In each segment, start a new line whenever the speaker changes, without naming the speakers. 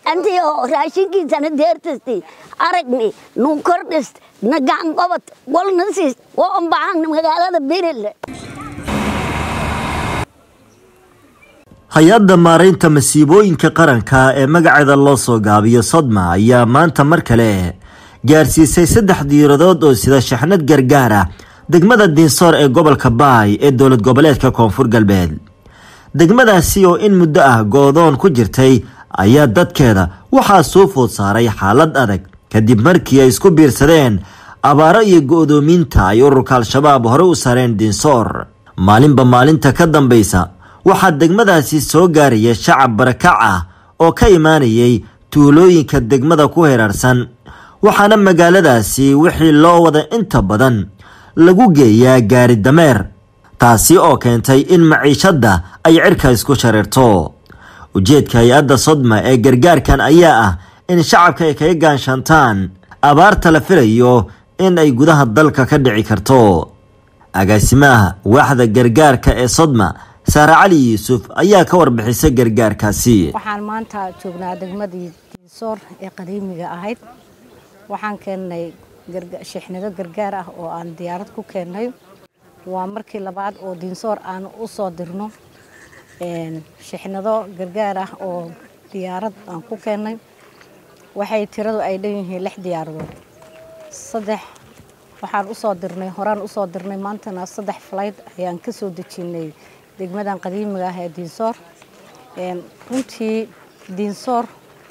antii oo raashinkiisana deertasti aragni nuu kordhist na gacan qabad walna siis oo ambaxan magaalada berille
hay-adda maaraynta masiibooyinka qaranka ee magaceeda loo soo gaabiyo sodma ayaa maanta mar kale gaarsiisay saddex diiradood oo sida shaxnad gargaar ah degmada diinsoor ee gobolka baay ee dowlad goboleedka koonfur galbeed degmadaasi oo in muddo ah goodoon ku jirtay ayaa dadkeeda waxaa soo food saaray xaalad adag kadib markii ay isku biirsadeen abaaro iyo go-doomiinta ay ururka al-shabaab hore u sareen diinsoor maalinba maalinta ka dambaysa waxaa degmadaasi soo gaaraya shacab barakac ah oo ka imaanayay tuulooyinka degmada ku heraarsan waxaana magaaladaasi wixii loo wada inta badan lagu geeyaa gaari dameer taasi oo keentay in maciishadda ay cirka isku shareerto ujeedka hay-adda sodma ee gargaarkan ayaa ah in shacabka ay kaga gaanshantaan abaarta la filayo in ay gudaha dalka ka dhici karto agaasimaha waaxda gargaarka ee sodma saare cali yuusuf ayaa ka warbixisay gargaarkaasi
waxaan maanta joognaa degmadii diinsoor ee qadiimiga ahayd waxaan keennay shixnido gargaar ah oo aan diyaarad ku keennay waa markii labaad oo diinsoor aan u soo dirno shixnido gargaar ah oo diyaarad aan ku keennay waxay tiradu ay dhan yihiin lix diyaaradood saddex waxaan usoo dirnay horaan usoo dirnay maantana saddex falayd ayaan ka soo dejinay degmadan qadiimiga ah ee diinsoor runtii diinsoor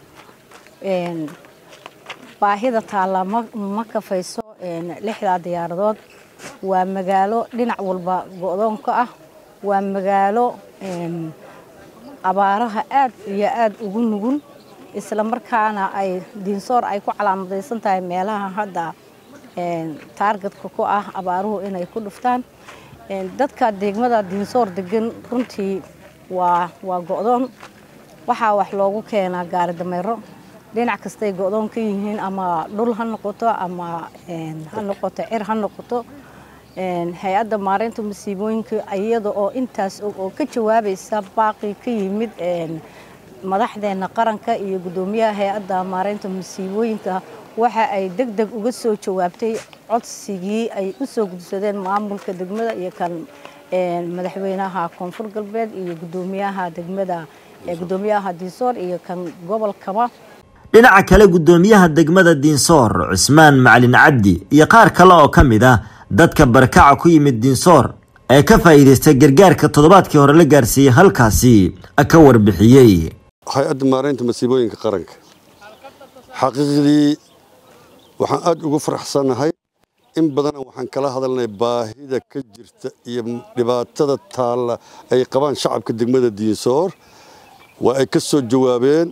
baahida taalla ma kafayso lixdaa diyaaradood waa magaalo dhinac walba go-doonka ah waa magaalo abaaraha aad iyo aad ugu nugul isla markaana ay diinsoor ay ku calaamadaysan tahay meelaha hadda taargetka ku ah abaaruhu inay ku dhuftaan dadka degmada diinsoor degan runtii waa waa go-doon waxaa wax loogu keenaa gaari dameero dhinac kastay go-doon ka yihiin ama dhul ha noqoto ama ha noqoto cir ha noqoto hay-adda maareynta masiibooyinka iyada oo intaas oo ka jawaabaysa baaqi ka yimid madaxdeena qaranka iyo guddoomiyaha hay-adda maareynta masiibooyinka waxa ay deg deg uga soo jawaabtay codsigii ay u soo gudsadeen maamulka degmada iyo kan madaxweynaha koonfur galbeed iyo guddoomiyaha degmada guddoomiyaha diinsoor iyo kan gobolkaba
dhinaca kale guddoomiyaha degmada diinsoor cusmaan macalin cabdi iyo qaar kale oo ka mid ah dadka barakaca ku yimid diinsoor ee ka faa'iidaystay gargaarka toddobaadkii hore la gaarsiiyey halkaasi ka warbixiyey
hay-adda maareynta masiibooyinka qaranka xaqiiqdii waxaan aad ugu faraxsannahay in badana waxaan kala hadalnay baahida ka jirta iyo dhibaatada taalla ay qabaan shacabka degmada diinsoor waa ay ka soo jawaabeen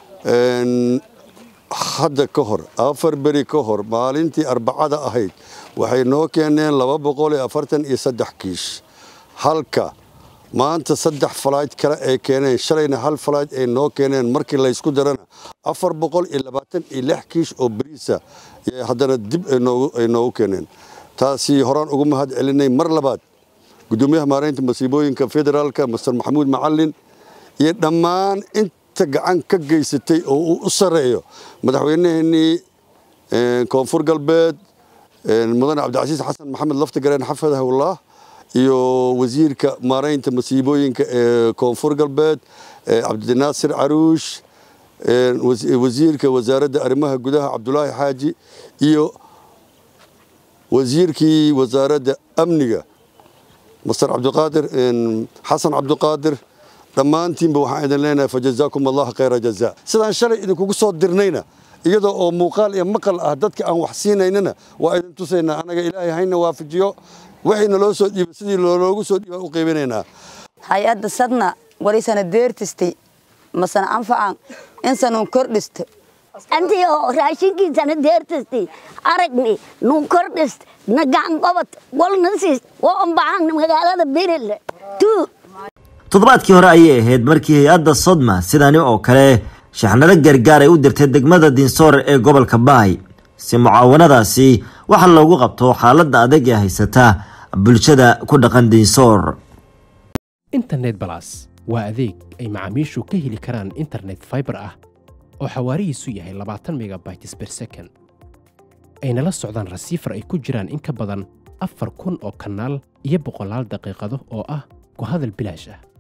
hadda ka hor afar beri ka hor maalintii arbacada ahayd waxay noo keeneen laba boqol iyo afartan iyo saddex kiish halka maanta saddex falayd kale ay keeneen shalayna hal falayd ay noo keeneen markii laysku darana afar boqol iyo labaatan iyo lix kiish oo beriisa haddana dib ay noogu keeneen taasi horaan ugu mahad celinay mar labaad guddoomiyaha maareynta masiibooyinka federaalka master maxamuud macalin iyo dhammaan inta gacan ka geysatay oo uu u sarreeyo madaxweynaheenii koonfur galbeed mudane cabdicasiis xasan maxamed laftigareen xafadahullah iyo wasiirka maareynta masiibooyinka ee koonfur galbeed cabdinaasir caruush wasiirka wasaaradda arrimaha gudaha cabdulaahi xaaji iyo wasiirkii wasaaradda amniga master cabdiqaadir xasan cabdiqaadir dhammaantiinba waxaan idin leenahay fajazaakum allah khayra jazaa sidaan shalay idinkugu soo dirnayna iyadoo oo muuqaal iyo maqal ah dadka aan wax siinaynana waa idin tusaynaa annaga ilaahay hayna waafajiyo waxayna loo soo dhiibay sidii loogu soo dhiibaan u qaybinaynaa
hay-adda sadna walisana deertistay masana anfacan insanun kordhista
antii oo raashinkiisana deertasti aragni nuu kordhist na gacan qabad walna siis oo ambaxan magaalada berille tuu
toddobaadkii hore ayay ahayd markii hay-adda sodma sidani oo kale shaxnado gargaar ay u dirtay degmada diinsoor ee gobolka baay si mucaawanadaasi waxa loogu qabto xaaladda adag ee haysata bulshada ku dhaqan diinsoor
internet balas waa adeeg ay macaamiishu ka heli karaan internet fiber ah oo xawaarihiisu yahay labaatan megabytes per second ayna la socdaan rasiifar ay ku jiraan in ka badan afar kun oo kanaal iyo boqolaal daqiiqado oo ah ku hadal bilaash ah